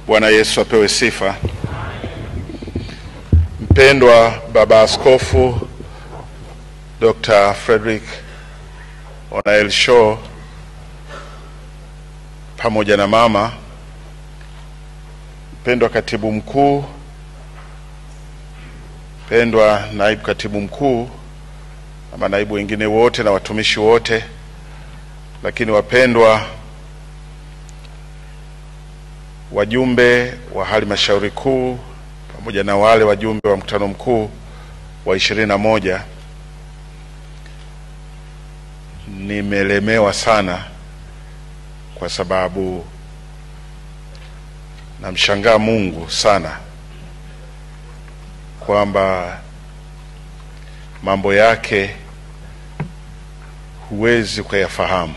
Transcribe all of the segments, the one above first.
Bwana Yesu apewe sifa. Mpendwa Baba Askofu Dr. Frederick Onael Shaw pamoja na mama, mpendwa katibu mkuu, mpendwa naibu katibu mkuu na manaibu wengine wote na watumishi wote, lakini wapendwa wajumbe wa halmashauri kuu pamoja na wale wajumbe wa mkutano mkuu wa ishirini na moja, nimelemewa sana kwa sababu namshangaa Mungu sana kwamba mambo yake huwezi ukayafahamu.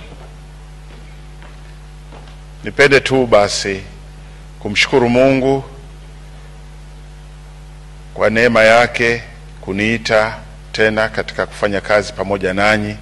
Nipende tu basi kumshukuru Mungu kwa neema yake kuniita tena katika kufanya kazi pamoja nanyi,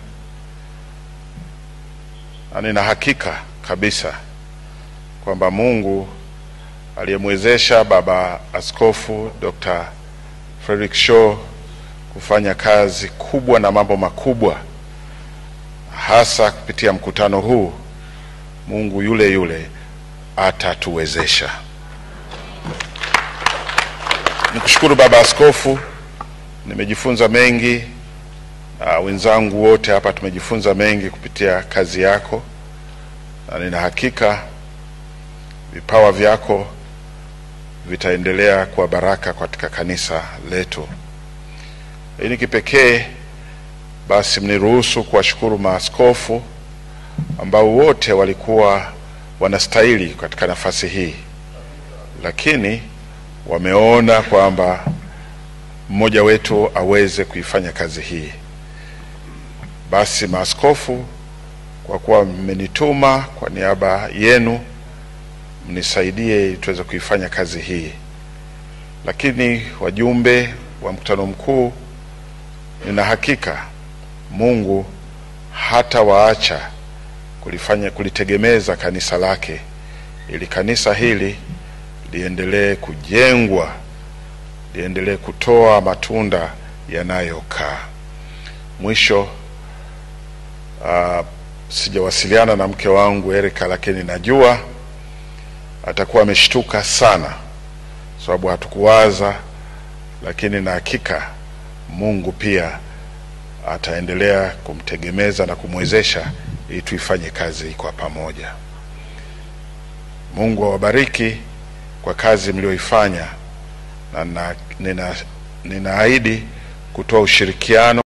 na nina hakika kabisa kwamba Mungu aliyemwezesha Baba Askofu Dr. Frederick Shaw kufanya kazi kubwa na mambo makubwa hasa kupitia mkutano huu, Mungu yule yule atatuwezesha. Nikushukuru Baba Askofu, nimejifunza mengi na wenzangu wote hapa tumejifunza mengi kupitia kazi yako, na nina hakika vipawa vyako vitaendelea kuwa baraka katika kanisa letu. Lakini kipekee basi mniruhusu kuwashukuru maaskofu ambao wote walikuwa wanastahili katika nafasi hii, lakini wameona kwamba mmoja wetu aweze kuifanya kazi hii. Basi maaskofu, kwa kuwa mmenituma kwa niaba yenu, mnisaidie ili tuweze kuifanya kazi hii. Lakini wajumbe wa mkutano mkuu, nina hakika Mungu hata waacha kulifanya kulitegemeza kanisa lake ili kanisa hili liendelee kujengwa, liendelee kutoa matunda yanayokaa. Mwisho, uh, sijawasiliana na mke wangu Erika, lakini najua atakuwa ameshtuka sana, sababu hatukuwaza, lakini na hakika Mungu pia ataendelea kumtegemeza na kumwezesha ili tuifanye kazi kwa pamoja. Mungu awabariki kwa kazi mlioifanya, na ninaahidi kutoa ushirikiano